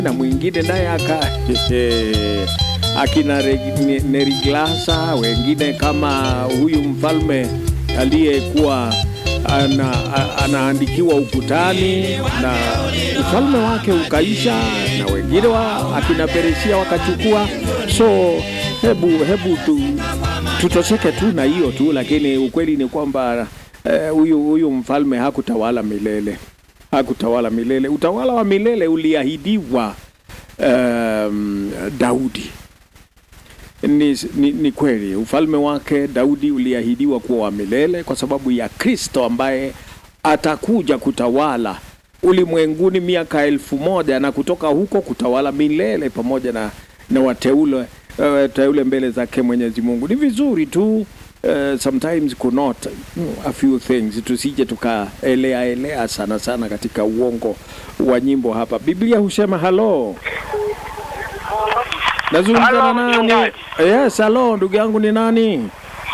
na mwingine naye aka akina Re- Neriglasa, wengine kama huyu mfalme aliyekuwa ana, a- anaandikiwa ukutani na ufalme wake ukaisha, na wengine wa akina Perisia wakachukua. So hebu hebu tu, tutosheke tu na hiyo tu, lakini ukweli ni kwamba eh, huyu huyu mfalme hakutawala milele, hakutawala milele. Utawala wa milele uliahidiwa um, Daudi. Ni, ni, ni kweli ufalme wake Daudi uliahidiwa kuwa wa milele kwa sababu ya Kristo ambaye atakuja kutawala ulimwenguni miaka elfu moja na kutoka huko kutawala milele pamoja na, na wateule uh, teule mbele zake Mwenyezi Mungu. Ni vizuri tu uh, sometimes kunot a few things, tusije tukaelea elea sana sana katika uongo wa nyimbo hapa. Biblia husema halo Nazungumza na Halo, nani? mchungaji. Yes, halo ndugu yangu ni nani?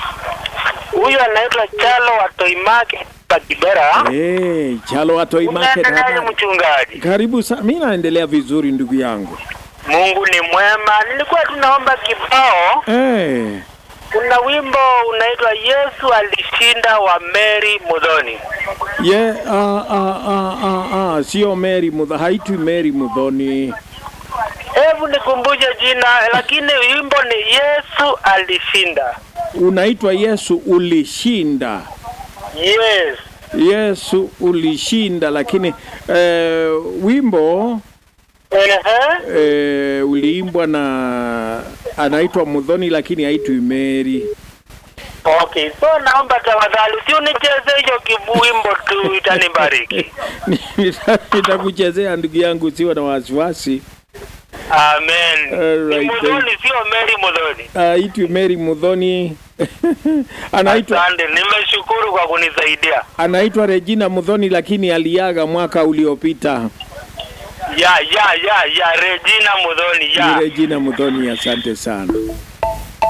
Huyu anaitwa Chalo wa Toimake pa Kibera. Eh, Chalo Atoi Market Unaendeleaje hapa. mchungaji? Karibu sana. Mimi naendelea vizuri ndugu yangu. Mungu ni mwema. Nilikuwa tunaomba kibao. Eh, Kuna wimbo unaitwa Yesu alishinda wa Mary Mudhoni. ye ah ah ah ah ah sio Mary Mudhoni, haitwi Mary Mudhoni. Hebu nikumbushe jina, lakini wimbo ni Yesu alishinda. Unaitwa Yesu ulishinda. Yes. Yesu ulishinda, lakini eh, wimbo Ehe. eh, uliimbwa na anaitwa Mudhoni, lakini haitwi Mary. Okay, so naomba tafadhali usionicheze hiyo kiwimbo tu itanibariki. Nita- Nitakuchezea ndugu yangu, usiwe na wasiwasi. Amen. Alright, Ni Mudhoni sio Mary Mudhoni. Aitwi Mary Mudhoni anaitwa Asante, nimeshukuru kwa kunisaidia. anaitwa Regina Mudhoni, lakini aliaga mwaka uliopita. Ya ya ya ya Regina Mudhoni Ni ya. Regina Mudhoni, asante sana.